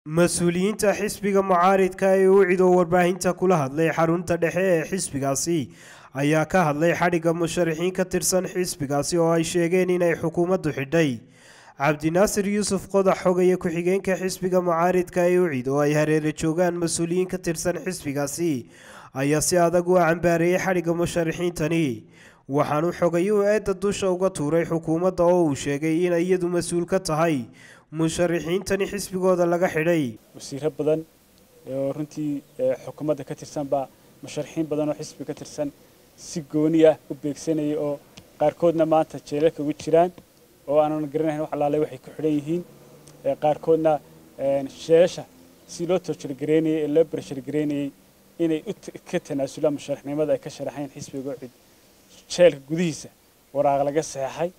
mas-uuliyiinta xisbiga mucaaridka ee u cido warbaahinta kula hadlay xarunta dhexe ee xisbigaasi ayaa ka hadlay xadhigga musharaxiin ka tirsan xisbigaasi oo ay sheegeen inay xukuumaddu xidhay cabdinaasir yuusuf qodax xogaya ku-xigeenka xisbiga mucaaridka ee u cid oo ay hareere joogaan mas-uuliyiin ka tirsan xisbigaasi ayaa si adag u cambaareeyey xadhigga musharaxiintani waxaanu xogayuhu eedda dusha uga tuuray xukuumadda oo uu sheegay inay iyadu mas-uul ka tahay musharaxiintani xisbigooda laga xidhay wasiiro badan oo runtii xukuumadda ka tirsan baa musharaxiin badan oo xisbi ka tirsan si gooni ah u beegsanayay oo qaarkoodna maanta jeelalka ugu jiraan oo aanan garanayn wax alaale waxay ku xidhan yihiin qaarkoodna sheesha si loo toojirgareynayay ee loo barashargareynayay inay ka tanaasulaan musharaxnimada ay ka sharaxayn xisbiga cid jeelka gudihiisa waraaq laga saxeexay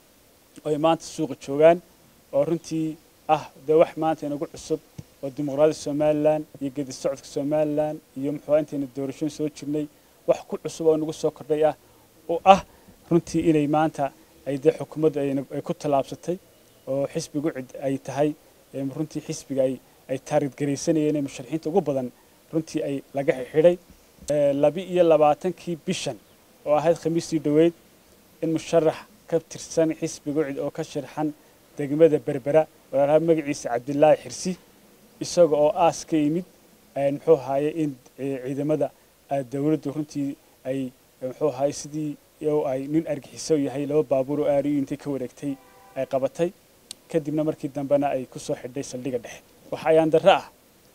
oo ay maanta suuqa joogaan oo runtii ah dee wax maanta inagu cusub oo dimuqraadiyadda somalilan iyo gedi socodka somalilan iyo muxuu intayna doorashooyin soo jirnay wax ku cusub oo nagu soo kordhay ah oo ah runtii inay maanta ay dee xukuumaddu ay ku tallaabsatay oo xisbigu cid ay tahay runtii xisbiga ay ay taargetgaraysanayeen ee musharaxiinta ugu badan runtii ay laga xidhay labi iyo labaatankii bishan oo ahayd khamiistii dhoweyd in musharax ka tirsan xisbiga cid oo ka sharaxan degmada berbera walaalaha magaciisa cabdilaahi xirsi isaga oo aas ka yimid muxuu ahaaye in ciidamada dowladdu runtii ay muxuu ahaaye sidii ay nin argixiso yahay laba baabuur oo aariyo intay ka wareegtay ay qabatay kadibna markii dambena ay ku soo xidhay saldhigga dhexe waxa ayaan darro ah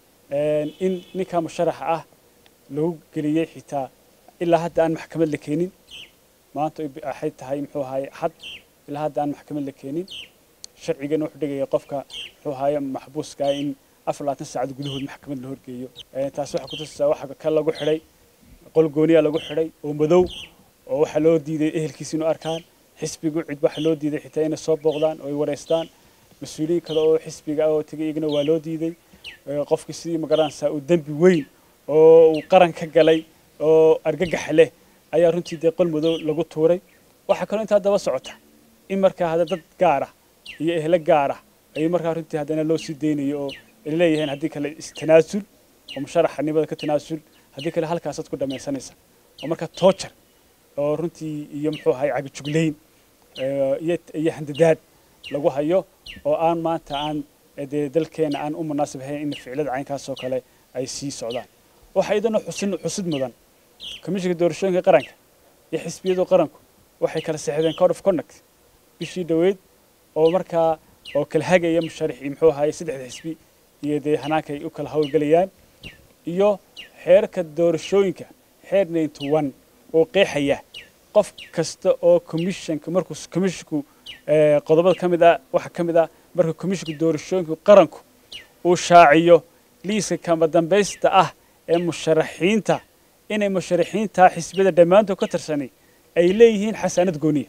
in ninka musharaxa ah lagu geliyey xitaa ilaa hadda aan maxkamad la keenin maanta waxay tahay muxuu ahaaye xad ilaa hadda aan maxkamad la keenin sharcigana wuxuu dhigaya qofka muxuu ahaaye maxbuuska in afar labaatan saacad gudahood maxkamad la horgeeyo taasi waxaa kutusaysaa waxa ka lagu xidhay qol gooniya lagu xidhay oo madow oo waxaa loo diiday ehelkiisa inuu arkaan xisbigu cid waxaa loo diiday xitaa inay soo booqdaan oo ay wareystaan mas-uuliyiin kale oo xisbiga ah oo tegay iyagana waa loo diiday qofkii sidii magaranaysaa uu dembi weyn oo uu qaran ka galay oo argagax leh ayaa runtii dee qol madow lagu tuuray waxaa kaloo intaa daba socota in markaa hadda dad gaara iyo ehlo gaara ayuu markaa runtii haddana loo sii daynayo oo ay leeyihiin haddii kale istanaasul oo musharaxanimada ka tanaasul haddii kale halkaasaad ku dhamaysanaysa oo markaa toojar oo runtii iyo muxuu ahay cagajuglayn iyo handadaad lagu hayo oo aan maanta aan dee dalkeena aan u munaasib ahayn in ficilada caynkaasoo kale ay sii socdaan waxaa iyadana xusin xusid mudan komishinka doorashooyinka qaranka iyo xisbiyadu qaranku waxay kala saxiixdeen code of conduct bishii dhoweyd oo markaa oo kala hagaya musharaxii muxuu ahaye saddexda xisbi iyo dee hanaanka ay u kala howlgelayaan iyo xeerka doorashooyinka xeer ninety one oo qeexaya qof kasta oo commissionka markuu commissionku qodobada ka mid ah waxaa ka mid ah marka commissionka doorashooyinka qaranku uu shaaciyo liiska kama dambaysta ah ee musharaxiinta inay musharaxiinta xisbiyada dhammaantood ka tirsanay ay leeyihiin xasaanad gooniya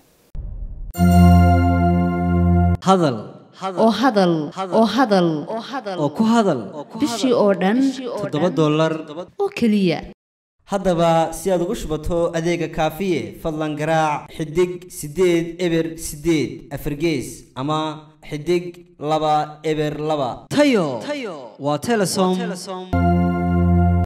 hadal oo hadal oo hadal oo ku hadal bishii oo dhan toddoba dollar oo keliya haddaba si aad ugu shubato adeega kaafiye fadlan garaac xidig siddeed eber siddeed afargees ama xidig laba eber laba tayo waa telesom